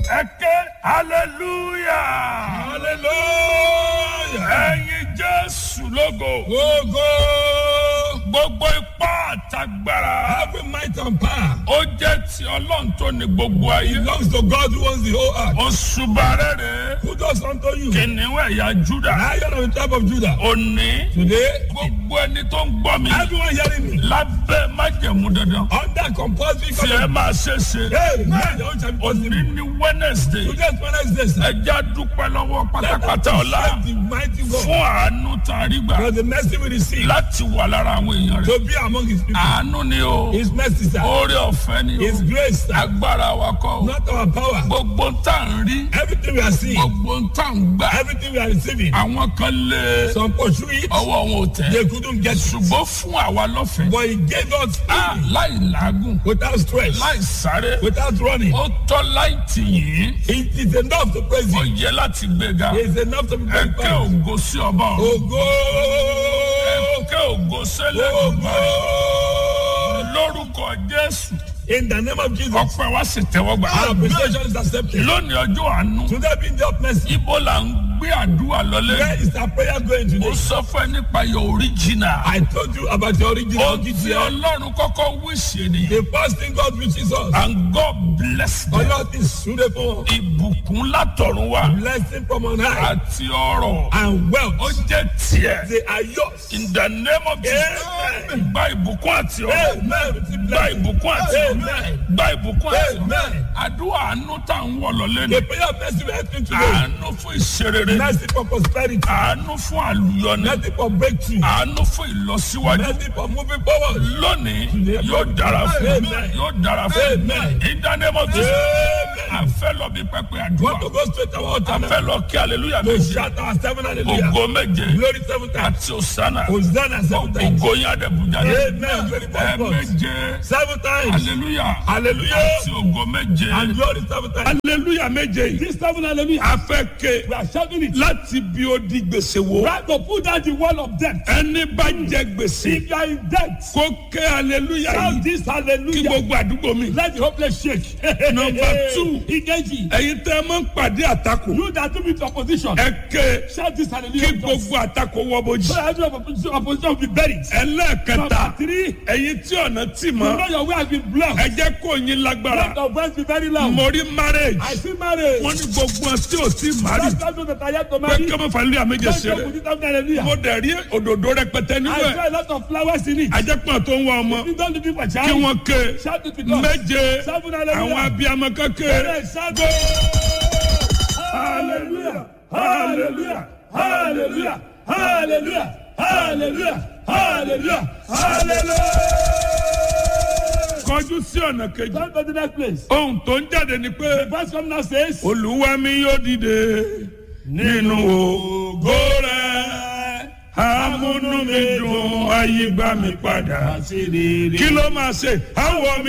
ẹ ké hallelujah Hallelujah. ẹyin jésù lógo Ogo. gbogbo ipá àtagbára Every might and power ó jẹ́ ti ọlọ́run tó ní gbogbo ayé belongs to God who owns the whole earth. oṣùbà rere Who does unto you? kìnìún ẹ̀yà júdà Lion of the tribe of Judah. òní Today, gbogbo ẹni tó ń gbọ́ mi everyone hearing me lábẹ́ májẹ̀mú dandan under compulsory tí ẹ covenant. máa ṣe ṣe Hey, man, the old shall be òní possible. ní wednesday Today is Wednesday, sir. ẹja dúpẹ́ lọ́wọ́ Let us pátápátá ọ̀la thank the mighty God fún àánú tàrí gbà for the mercy we receive láti wà lára àwọn èèyàn rẹ̀ to be among his people. àánú ni o His mercy, sir. oore ọ̀fẹ́ ni o His grace, sir. agbára wa kọ́ o Not our power. gbogbo ń tà ń rí Everything we are seeing, gbogbo ń tà ń gbà everything we are receiving, àwọn kan lé some pursue it, ọwọ́ wọn ò tẹ̀ they couldn't get it. ṣùgbọ́n fún àwa lọ́fẹ̀ẹ́ But he gave us Ah, freely, láì làágùn without stress, láì sáré without running. ó tọ́ láì tì yín It is enough to praise ó him. yẹ láti gbéga It is enough to be ẹ̀kẹ́ glorified. ògo sí ọba ọ̀run Ogo! ẹ̀kẹ́ ògo sẹ́lẹ̀ Ogo! lórúkọ jésù In the name of Jesus, ọpẹ́ wa sì tẹ́wọ́ gbà. our appreciation is accepted. lónìí ọjọ́ àánú Today being the of mercy, ibo là ń gbé àdúrà lọlé. where is our prayer going ó today? sọ fún ẹ nípa your original. I told you about the original ó ti GTL. ọlọ́run kọ́kọ́ wíṣẹ́ nìyẹn. The first thing God reaches us, and God bless them. Allah is suitable, ìbùkún látọ̀run wá blessing from on high, àti ọrọ̀ and ó wealth. jẹ́ tiẹ̀. They are yours. in the name of Jesus. Amen. gba ìbùkún àti ọrọ̀. Amen. Receive gba blessing. ìbùkún àti ọrọ̀. Amen. gba ìbùkún àti ọrọ̀. Amen. àdúrà àánú tá à ń wọ̀ lọ́lé ni. The prayer of mercy we are asking today, àánú fún ìṣerere. mercy for prosperity, àánú fún àlùyọni. mercy for breakthrough, àánú fún ìlọsíwájú. mercy for moving forward. lónìí yóò dára fún Amen. yóò dára fún Amen. ìdánimọ̀ tó Amen. àfẹ́ lọ bí pẹpẹ àdúrà Want to go straight to our altar now? àfẹ́ lọ kí aleluya To méje shout our seven hallelujah. ògo méje Glory seven times. àti òsánà Hosanna seven times. ògo yín àdẹ̀bùjáde Amen. Glory ẹ four times. méje Seven times. aleluya Hallelujah. àti ògo méje And glory seven times. aleluya méje yìí This seven hallelujah. afẹ́ ké We are shouting it. láti bí ó di gbèsè wo Right to put down the wall of death. ẹni bá jẹ gbèsè If you are in debt, kó ké aleluya shout yìí this kí hallelujah. gbogbo àdúgbò mi. Let the hopeless shake. Number two. Ikeji. ẹ̀yin tẹ́ ẹ máa ń pàdé àtakò You that do with opposition. ẹ ké Shout this kí hallelujah. gbogbo àtakò wọ́ bójì. So every opposition, opposition will be buried. ẹlẹ́ẹ̀kẹta Number three. ẹ̀yin tí ọ̀nà tì You mọ́ know your way has been blocked. ẹ jẹ́ kó yín lágbára Let your voice be very loud. mo rí marriage I see marriage. wọ́n ní gbogbo ọ̀ tí ò tí mari That's why those that are yet to pé marry. kí ọmọ fàlẹ́ àméjẹ Don't ṣe joke rẹ̀ with it, don't hallelujah. mo dẹ̀ rí òdòdó rẹpẹtẹ nínú I ẹ̀ saw a lot of flowers in it. ajẹ́pọ̀ tó ń wá ọmọ You don't looking for kí child. wọ́n ké Shout it with us. méje Seven àwọn hallelujah. abiyamọ kékeré Yes, shout it. Hallelujah. Hallelujah. Hallelujah. Hallelujah. Hallelujah. Hallelujah. Hallelujah. kọjú sí ọ̀nà kejì Come to the next place. ohun tó ń jáde ni pé Verse come now says. olúwa mi yóò dìde nínú ògo rẹ̀ amúnú mi dùn ayé gbà mí padà kí ló máa ṣe àwọ̀ mi